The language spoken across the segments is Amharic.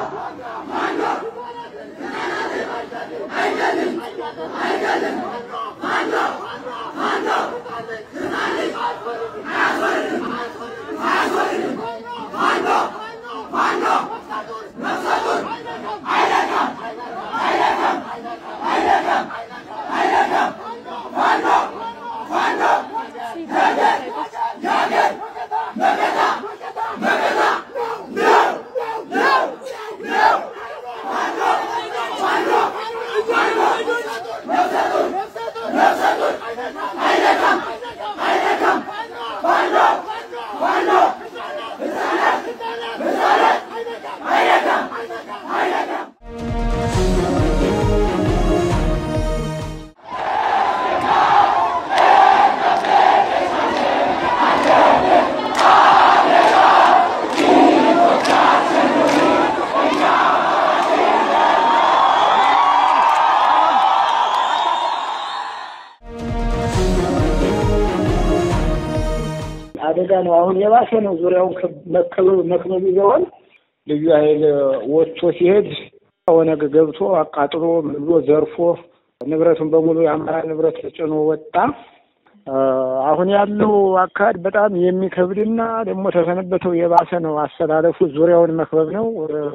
አደጋ ነው። አሁን የባሰ ነው። ዙሪያውን መከበብ መክበብ ይዘዋል። ልዩ ኃይል ወጥቶ ሲሄድ ኦነግ ገብቶ አቃጥሎ ብሎ ዘርፎ ንብረቱን በሙሉ የአማራ ንብረት ጭኖ ወጣ። አሁን ያለው አካሄድ በጣም የሚከብድና ደግሞ ተሰነበተው የባሰ ነው። አሰላለፉ ዙሪያውን መክበብ ነው።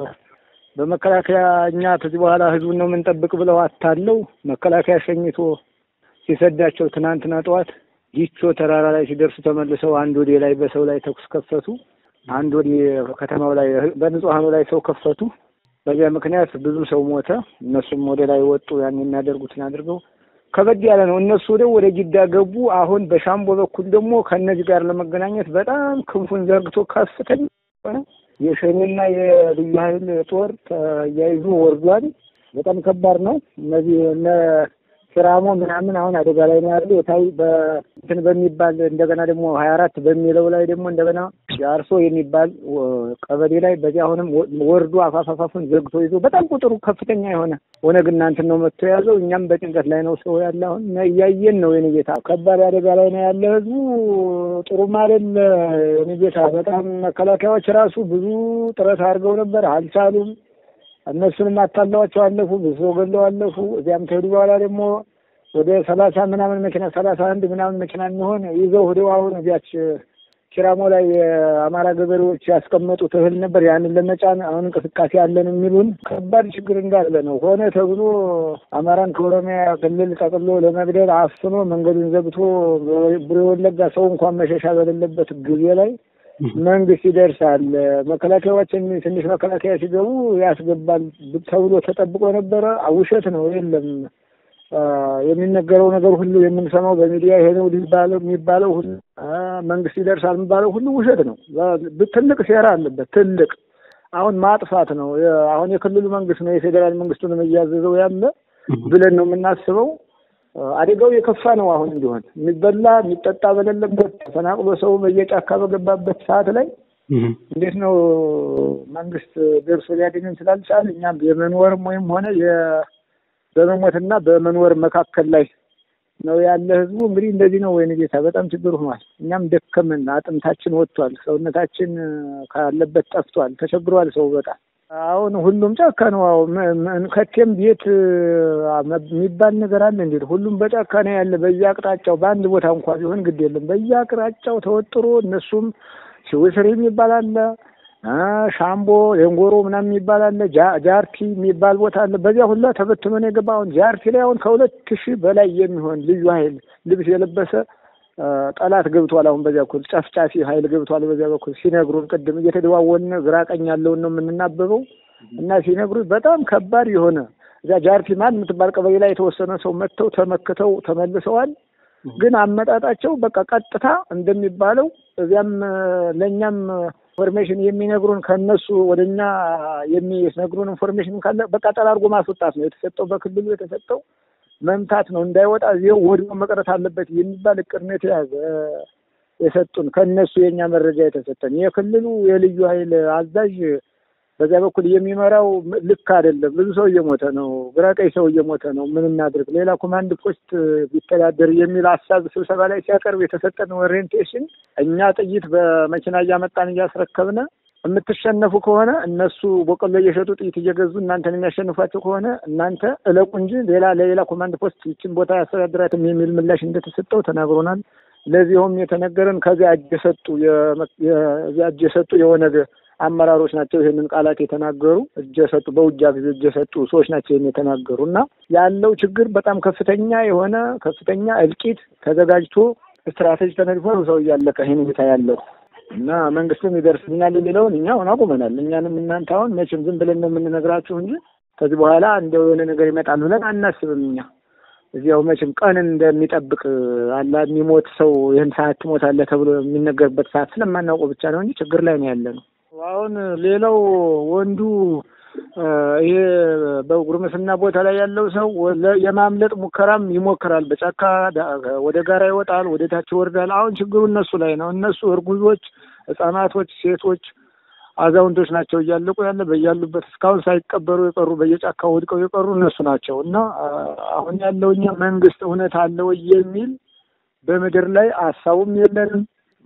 በመከላከያ እኛ ከዚህ በኋላ ህዝቡን ነው የምንጠብቅ ብለው አታለው መከላከያ ሸኝቶ ሲሰዳቸው ትናንትና ጠዋት ዲቾ ተራራ ላይ ሲደርሱ ተመልሰው አንድ ወዴ ላይ በሰው ላይ ተኩስ ከፈቱ። አንድ ወዴ ከተማው ላይ በንጹሐኑ ላይ ሰው ከፈቱ። በዚያ ምክንያት ብዙ ሰው ሞተ። እነሱም ወደ ላይ ወጡ። ያን የሚያደርጉትን አድርገው ከበድ ያለ ነው። እነሱ ወደ ወደ ጅዳ ገቡ። አሁን በሻምቦ በኩል ደግሞ ከእነዚህ ጋር ለመገናኘት በጣም ክንፉን ዘርግቶ ከፍተኛ ሆነ የሸኔና የልዩ ኃይል ጦር ተያይዞ ወርዷል። በጣም ከባድ ነው። እነዚህ እነ ስራሞ ምናምን አሁን አደጋ ላይ ነው ያሉ የታይ በእንትን በሚባል እንደገና ደግሞ ሀያ አራት በሚለው ላይ ደግሞ እንደገና የአርሶ የሚባል ቀበሌ ላይ በዚህ አሁንም ወርዶ አፋፋፋፉን ዘግቶ ይዞ በጣም ቁጥሩ ከፍተኛ የሆነ ኦነግ እናንትን ነው መጥቶ የያዘው። እኛም በጭንቀት ላይ ነው ሰው ያለ አሁን እያየን ነው። የኔ ጌታ ከባድ አደጋ ላይ ነው ያለ ህዝቡ ጥሩም አይደል የኔ ጌታ። በጣም መከላከያዎች ራሱ ብዙ ጥረት አድርገው ነበር፣ አልቻሉም። እነሱንም አታለዋቸው አለፉ። ብዙ ሰው ገለው አለፉ። እዚያም ከሄዱ በኋላ ደግሞ ወደ ሰላሳ ምናምን መኪና ሰላሳ አንድ ምናምን መኪና የሚሆን ይዘው ሄደው አሁን እዚያች ኪራሞ ላይ የአማራ ገበሬዎች ያስቀመጡት እህል ነበር። ያንን ለመጫን አሁን እንቅስቃሴ አለን የሚሉን ከባድ ችግር እንዳለ ነው። ሆነ ተብሎ አማራን ከኦሮሚያ ክልል ጠቅሎ ለመግደል አፍኖ መንገዱን ዘግቶ ቡሬ ወለጋ ሰው እንኳን መሸሻ በሌለበት ጊዜ ላይ መንግስት ይደርሳል። መከላከያዎችን ትንሽ መከላከያ ሲገቡ ያስገባል ተብሎ ተጠብቆ ነበረ። ውሸት ነው። የለም የሚነገረው ነገር ሁሉ የምንሰማው በሚዲያ ይሄ ነው ሊባለው የሚባለው ሁሉ መንግስት ይደርሳል የሚባለው ሁሉ ውሸት ነው። ትልቅ ሴራ አለበት። ትልቅ አሁን ማጥፋት ነው። አሁን የክልሉ መንግስት ነው የፌዴራል መንግስቱንም እያዘዘው ያለ ብለን ነው የምናስበው። አደጋው የከፋ ነው። አሁን እንዲሆን የሚበላ የሚጠጣ በሌለበት ተፈናቅሎ ሰው በየጫካ በገባበት ሰዓት ላይ እንዴት ነው መንግስት ደርሶ ሊያገኘን ስላልቻለ እኛም የመኖርም ወይም ሆነ በመሞትና በመኖር መካከል ላይ ነው ያለ ህዝቡ። እንግዲህ እንደዚህ ነው ወይን ጌታ በጣም ችግር ሆኗል። እኛም ደከምን፣ አጥንታችን ወጥቷል፣ ሰውነታችን ካለበት ጠፍቷል፣ ተቸግሯል ሰው በጣም አሁን ሁሉም ጫካ ነው። አዎ ከቴም ቤት የሚባል ነገር አለ እንዴ? ሁሉም በጫካ ነው ያለ። በየአቅጣጫው በአንድ ቦታ እንኳ ቢሆን ግድ የለም። በየአቅጣጫው ተወጥሮ እነሱም ሽውስሪ የሚባል አለ፣ ሻምቦ የንጎሮ ምናምን የሚባል አለ፣ ጃርቲ የሚባል ቦታ አለ። በዚያ ሁላ ተበትኖ ነው የገባ። አሁን ጃርቲ ላይ አሁን ከሁለት ሺህ በላይ የሚሆን ልዩ ኃይል ልብስ የለበሰ ጠላት ገብቷል። አሁን በዚያ በኩል ጨፍጫፊ ኃይል ገብቷል። በዚያ በኩል ሲነግሩን ቅድም እየተደዋወልን ግራ ቀኝ ያለውን ነው የምንናበበው እና ሲነግሩን በጣም ከባድ የሆነ እዚያ ጃርቲ ማል የምትባል ቀበሌ ላይ የተወሰነ ሰው መጥተው ተመክተው ተመልሰዋል። ግን አመጣጣቸው በቃ ቀጥታ እንደሚባለው እዚያም ለእኛም ኢንፎርሜሽን የሚነግሩን ከነሱ ወደ እኛ የሚነግሩን ኢንፎርሜሽን ካለ በቃ ጠራርጎ ማስወጣት ነው የተሰጠው። በክልሉ የተሰጠው መምታት ነው እንዳይወጣ እዚው ወድሞ መቅረት አለበት የሚባል እቅድ ነው የተያዘ የሰጡን ከእነሱ የእኛ መረጃ የተሰጠን። የክልሉ የልዩ ኃይል አዛዥ በዚያ በኩል የሚመራው ልክ አይደለም። ብዙ ሰው እየሞተ ነው፣ ግራ ቀኝ ሰው እየሞተ ነው። ምን እናድርግ? ሌላ ኮማንድ ፖስት ቢተዳደር የሚል ሀሳብ ስብሰባ ላይ ሲያቀርብ የተሰጠን ኦሪየንቴሽን እኛ ጥይት በመኪና እያመጣን እያስረከብነ የምትሸነፉ ከሆነ እነሱ በቆሎ እየሸጡ ጥይት እየገዙ እናንተን የሚያሸንፏቸው ከሆነ እናንተ እለቁ እንጂ ሌላ ለሌላ ኮማንድ ፖስት ይችን ቦታ ያስተዳድራትም የሚል ምላሽ እንደተሰጠው ተናግሮናል። ለዚሁም የተነገረን ከዚያ እጅ የሰጡ የዚያ እጅ የሰጡ የኦነግ አመራሮች ናቸው ይህንን ቃላት የተናገሩ እጅ የሰጡ በውጊያ ጊዜ እጅ የሰጡ ሰዎች ናቸው ይህን የተናገሩ እና ያለው ችግር በጣም ከፍተኛ የሆነ ከፍተኛ እልቂት ተዘጋጅቶ ስትራቴጂ ተነድፎ ነው ሰው እያለቀ ይህን ሁኔታ ያለው እና መንግስትም ይደርስልናል የሚለውን እኛ አሁን አቁመናል። እኛንም እናንተ አሁን መቼም ዝም ብለን ነው የምንነግራችሁ እንጂ ከዚህ በኋላ እንደው የሆነ ነገር ይመጣል ብለን አናስብም። እኛ እዚያው መቼም ቀንን እንደሚጠብቅ አላ የሚሞት ሰው ይህን ሰዓት ትሞታለህ ተብሎ የሚነገርበት ሰዓት ስለማናውቀው ብቻ ነው እንጂ ችግር ላይ ነው ያለ ነው። አሁን ሌላው ወንዱ ይሄ በጉርምስና ቦታ ላይ ያለው ሰው የማምለጥ ሙከራም ይሞክራል። በጫካ ወደ ጋራ ይወጣል፣ ወደ ታች ይወርዳል። አሁን ችግሩ እነሱ ላይ ነው። እነሱ እርጉዞች፣ ህጻናቶች፣ ሴቶች፣ አዛውንቶች ናቸው እያለቁ ያለ በያሉበት እስካሁን ሳይቀበሩ የቀሩ በየጫካው ወድቀው የቀሩ እነሱ ናቸው እና አሁን ያለው እኛ መንግስት እውነት አለ ወይ የሚል በምድር ላይ ሀሳቡም የለንም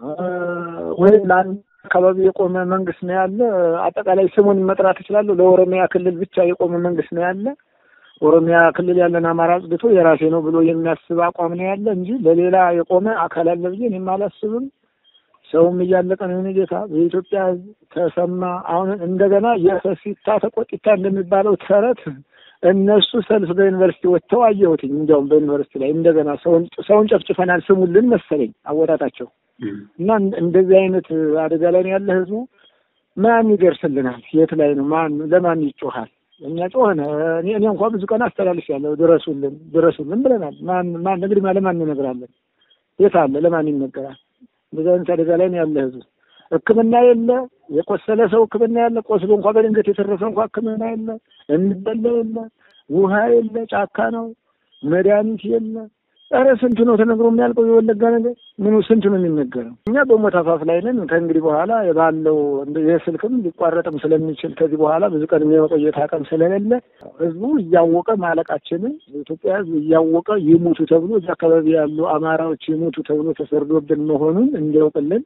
ወይም ለአንድ አካባቢ የቆመ መንግስት ነው ያለ። አጠቃላይ ስሙን መጥራት እችላለሁ። ለኦሮሚያ ክልል ብቻ የቆመ መንግስት ነው ያለ። ኦሮሚያ ክልል ያለን አማራ አጽድቶ የራሴ ነው ብሎ የሚያስብ አቋም ነው ያለ እንጂ ለሌላ የቆመ አካል አለ ብዬ እኔም አላስብም። ሰውም እያለቀ ነው። የእኔ ጌታ የኢትዮጵያ ሕዝብ ተሰማ። አሁን እንደገና የፈሲታ ተቆጢታ እንደሚባለው ተረት እነሱ ሰልፍ በዩኒቨርሲቲ ወጥተው አየሁትኝ። እንዲያውም በዩኒቨርሲቲ ላይ እንደገና ሰውን ሰውን ጨፍጭፈናል ስሙልን መሰለኝ አወጣጣቸው እና እንደዚህ አይነት አደጋ ላይ ነው ያለ ህዝቡ። ማን ይደርስልናል? የት ላይ ነው? ማን ለማን ይጮሃል? እኛ ጮኸን እኔ እኔ እንኳ ብዙ ቀን አስተላልፍ ያለው ድረሱልን ድረሱልን ብለናል። ማን ማን እንግዲህ ለማን እንነግራለን? የት አለ? ለማን ይነገራል? እንደዚህ አይነት አደጋ ላይ ነው ያለ ህዝቡ። ሕክምና የለ። የቆሰለ ሰው ሕክምና የለ። ቆስሎ እንኳ በድንገት የተረፈ እንኳ ሕክምና የለ። እንበላ የለ። ውሃ የለ። ጫካ ነው። መድኃኒት የለ። ኧረ ስንቱ ነው ተነግሮ የሚያልቀው? የወለጋ ነገር ምኑ ስንቱ ነው የሚነገረው? እኛ በሞት አፋፍ ላይ ነን። ከእንግዲህ በኋላ ባለው የስልክም ሊቋረጥም ስለሚችል ከዚህ በኋላ ብዙ ቀን የመቆየት አቅም ስለሌለ ህዝቡ እያወቀ ማለቃችንን የኢትዮጵያ ህዝብ እያወቀ ይሙቱ ተብሎ እዚህ አካባቢ ያሉ አማራዎች ይሙቱ ተብሎ ተሰርዶብን መሆኑን እንዲያውቅልን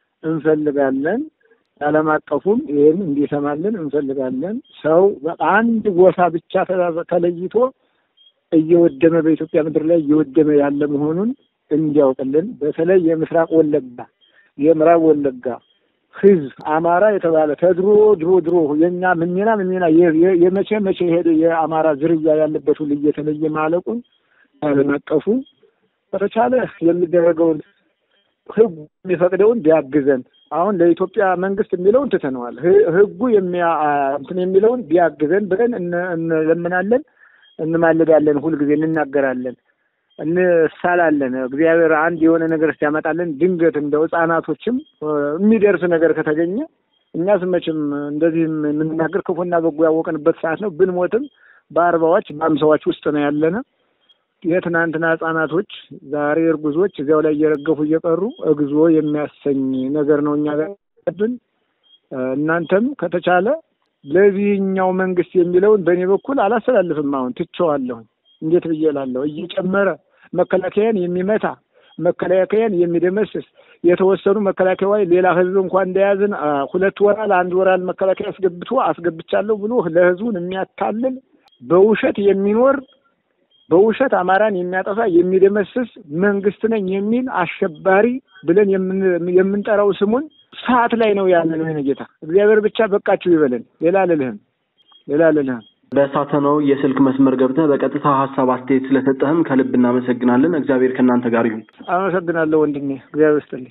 እንፈልጋለን። ዓለም አቀፉም ይህን እንዲሰማልን እንፈልጋለን። ሰው አንድ ጎሳ ብቻ ተለይቶ እየወደመ በኢትዮጵያ ምድር ላይ እየወደመ ያለ መሆኑን እንዲያውቅልን በተለይ የምስራቅ ወለጋ የምዕራብ ወለጋ ህዝብ አማራ የተባለ ከድሮ ድሮ ድሮ የኛ ምንሜና ምንሜና የመቼ መቼ ሄደ የአማራ ዝርያ ያለበት ሁሉ እየተለየ ማለቁን ዓለም አቀፉ በተቻለ የሚደረገውን ህጉ የሚፈቅደውን ቢያግዘን አሁን ለኢትዮጵያ መንግስት የሚለውን ትተነዋል። ህጉ የሚያ እንትን የሚለውን ቢያግዘን ብለን እንለምናለን፣ እንማልዳለን፣ ሁልጊዜ እንናገራለን፣ እንሳላለን። እግዚአብሔር አንድ የሆነ ነገር ሲያመጣለን ድንገት እንደው ህጻናቶችም የሚደርስ ነገር ከተገኘ እኛስ መቼም እንደዚህ የምንናገር ክፉና በጎ ያወቅንበት ሰዓት ነው። ብንሞትም በአርባዎች በአምሳዎች ውስጥ ነው ያለነ የትናንትና ህጻናቶች ዛሬ እርጉዞች እዚያው ላይ እየረገፉ እየቀሩ እግዚኦ የሚያሰኝ ነገር ነው እኛ ጋር ያለብን። እናንተም ከተቻለ ለዚህኛው መንግስት የሚለውን በእኔ በኩል አላስተላልፍም። አሁን ትቼዋለሁ። እንዴት ብዬ እላለሁ? እየጨመረ መከላከያን የሚመታ መከላከያን የሚደመስስ የተወሰኑ መከላከያ ሌላ ህዝብ እንኳን እንደያዝን ሁለት ወራል አንድ ወራል መከላከያ አስገብቶ አስገብቻለሁ ብሎ ለህዝቡን የሚያታልል በውሸት የሚኖር በውሸት አማራን የሚያጠፋ የሚደመስስ መንግስት ነኝ የሚል አሸባሪ ብለን የምንጠራው ስሙን ሰዓት ላይ ነው ያለ ነው። ጌታ እግዚአብሔር ብቻ በቃችሁ ይበለን። ሌላ ልልህም ሌላ ልልህም በሳተናው የስልክ መስመር ገብተህ በቀጥታ ሀሳብ አስተያየት ስለሰጠህም ከልብ እናመሰግናለን። እግዚአብሔር ከእናንተ ጋር ይሁን። አመሰግናለሁ ወንድሜ፣ እግዚአብሔር ይስጥልኝ።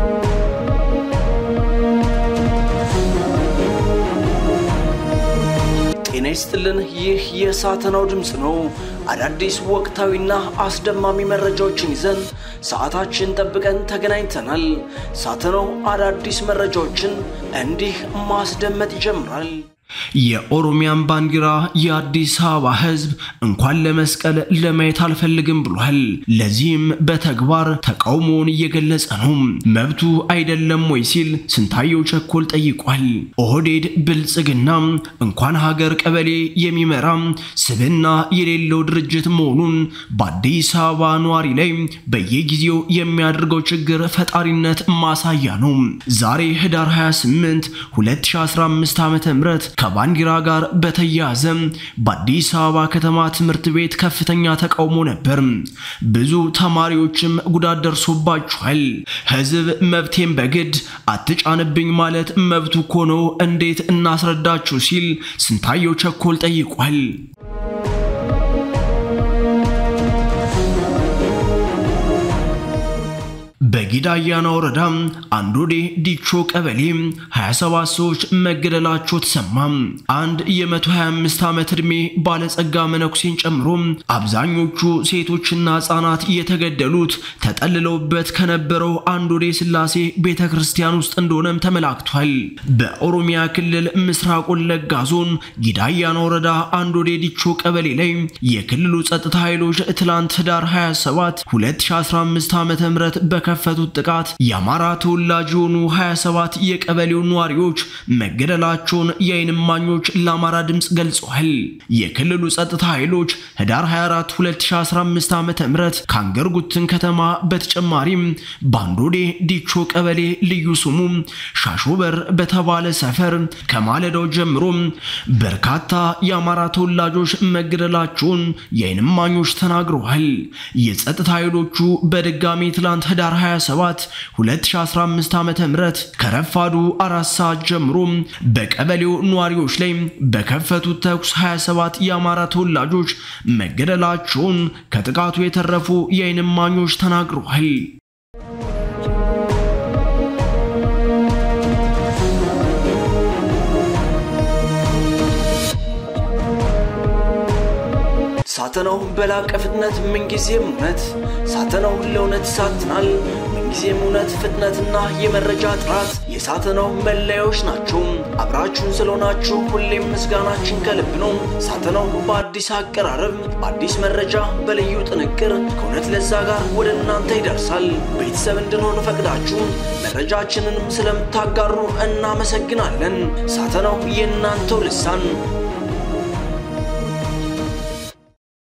ጤና ይስጥልን። ይህ የሳተናው ድምፅ ነው። አዳዲስ ወቅታዊና አስደማሚ መረጃዎችን ይዘን ሰዓታችን ጠብቀን ተገናኝተናል። ሳተናው አዳዲስ መረጃዎችን እንዲህ ማስደመጥ ይጀምራል። የኦሮሚያን ባንዲራ የአዲስ አበባ ሕዝብ እንኳን ለመስቀል ለማየት አልፈልግም ብሏል። ለዚህም በተግባር ተቃውሞውን እየገለጸ ነው። መብቱ አይደለም ወይ ሲል ስንታየው ቸኮል ጠይቋል። ኦህዴድ ብልጽግና እንኳን ሀገር ቀበሌ የሚመራ ስብና የሌለው ድርጅት መሆኑን በአዲስ አበባ ነዋሪ ላይ በየጊዜው የሚያደርገው ችግር ፈጣሪነት ማሳያ ነው። ዛሬ ህዳር 28 2015 ዓ.ም ከባንዲራ ጋር በተያያዘ በአዲስ አበባ ከተማ ትምህርት ቤት ከፍተኛ ተቃውሞ ነበር። ብዙ ተማሪዎችም ጉዳት ደርሶባቸዋል። ህዝብ መብቴን በግድ አትጫንብኝ ማለት መብቱ እኮ ነው፣ እንዴት እናስረዳችሁ ሲል ስንታየው ቸኮል ጠይቋል። በጊዳያና ወረዳ አንዶዴ ዲቾ ቀበሌ 27 ሰዎች መገደላቸው ተሰማ። አንድ የ125 ዓመት ዕድሜ ባለጸጋ መነኩሴን ጨምሮ አብዛኞቹ ሴቶችና ህጻናት የተገደሉት ተጠልለውበት ከነበረው አንዶዴ ስላሴ ቤተ ክርስቲያን ውስጥ እንደሆነም ተመላክቷል። በኦሮሚያ ክልል ምስራቅ ወለጋ ዞን ጊዳያና ወረዳ አንዶዴ ዲቾ ቀበሌ ላይ የክልሉ ጸጥታ ኃይሎች ትላንት ህዳር 27 2015 ዓ.ም በከፈቱት ጥቃት የአማራ ተወላጅ የሆኑ 27 የቀበሌው ነዋሪዎች መገደላቸውን የዓይን እማኞች ለአማራ ድምፅ ገልጸዋል። የክልሉ ጸጥታ ኃይሎች ህዳር 24 2015 ዓ.ም ከአንገርጉትን ከተማ በተጨማሪም ባንዶዴ ዲቾ ቀበሌ ልዩ ስሙ ሻሾበር በተባለ ሰፈር ከማለዳው ጀምሮ በርካታ የአማራ ተወላጆች መገደላቸውን የዓይን እማኞች ተናግረዋል። የጸጥታ ኃይሎቹ በድጋሚ ትላንት ህዳር 27 2015 ዓ.ም ከረፋዱ አራት ሰዓት ጀምሮ በቀበሌው ነዋሪዎች ላይ በከፈቱት ተኩስ 27 የአማራ ተወላጆች መገደላቸውን ከጥቃቱ የተረፉ የዓይን እማኞች ተናግረዋል። ሳተናው በላቀ ፍጥነት ምንጊዜም እውነት ሳተናው ለእውነት ይሳትናል። ምንጊዜም እውነት፣ ፍጥነትና የመረጃ ጥራት የሳተናው መለያዎች ናቸው። አብራችሁን ስለሆናችሁ ሁሌም ምስጋናችን ከልብ ነው። ሳተናው በአዲስ አቀራረብ፣ በአዲስ መረጃ፣ በልዩ ጥንቅር ከእውነት ለዛ ጋር ወደ እናንተ ይደርሳል። ቤተሰብ እንድንሆን ፈቅዳችሁ መረጃችንንም ስለምታጋሩ እናመሰግናለን። ሳተናው የእናንተው ልሳን